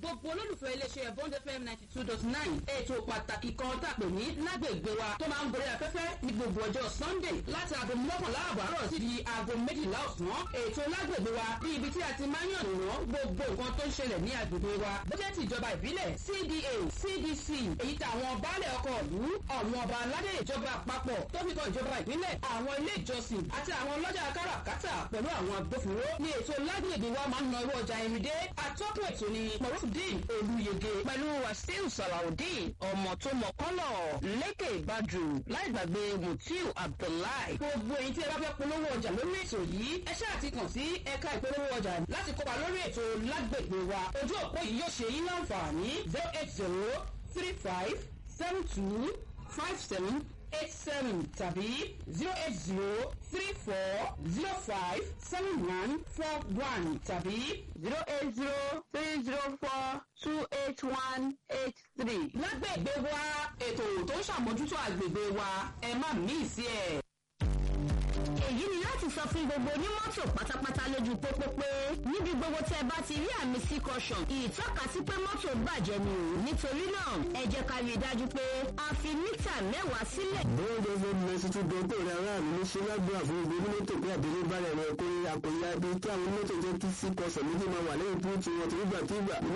gbogbo olólùfẹ́ iléeṣẹ́ bond fm ninety two dot nine ètò pàtàkì kan tàpé ní lágbègbè wa tó máa ń gorí afẹ́fẹ́ ní gbogbo ọjọ́ sunday láti aago mọ́kànlá àbọ̀ àárọ̀ sí di aago méjìlá ọ̀sán ètò lágbègbè wa bí ibi tí a ti máa ń yàn wọ́n gbogbo nǹkan tó ń ṣẹlẹ̀ ní agbègbè wa bọ́jẹ́tì ìjọba ìbílẹ̀ cda cdc èyí tàwọn baálẹ̀ ọkọ̀ ìlú àwọn ọba aládé ìjọba àpapọ̀ tó fi kan ìjọba ìpínlẹ̀ àwọn ilé ìjọsìn àti àwọn ọlọ́jà káràkátà pẹ̀lú àwọn agbófinró ní ètò lágbègbè wa máa ń na owó ọjà irinde atọ́kùn ètò ni morufudin olùyege pẹ̀lú wasiu salawudeen ọmọ tó mọ kọ́lọ̀ lékè ìbàjù láì gbàgbé mutiu abdullahi gbogbo èyí tí ẹ bá fẹ́ polówó ọjà lórí ètò yìí ẹ ṣáà ti kàn sí ẹ̀ka ìpolówó ọjà láti kópa lórí ètò lágbègbè wa ojú òpó yìí yóò ṣe yín láǹfààní zero eight zero three five seven two five seven eight seven tàbí zero eight zero three four zero five seven one four one tàbí zero eight zero three zero four two eight one eight three. lágbègbè wa ètò tó ń ṣàmójútó àgbègbè wa ẹ má mí sí ẹ. èyí ni láti sọ fún gbogbo onímọ́tò pátápátá lójú pópó pé níbi gbogbo tẹ́ bá ti rí àmì sí caution ìtọ́ka sí pé mọ́tò bàjẹ́ ni o nítorí náà ẹ jẹ́ ká rí i dájú pé a fi mítà mẹ́wàá sílẹ̀. bóńdé fún mẹsì tún dọ́kọ̀ rẹ̀ aráàlú ní ṣe lágbára fún gbogbo onímọ́tò pé àdéhùn bá rẹ̀ rẹ̀ kó àpòyá ibi kí àwọn onímọ́tò jẹ́ kí sí kọsọ̀ méjì máa wà lẹ́yìn púùtù wọn torí gbàkigbà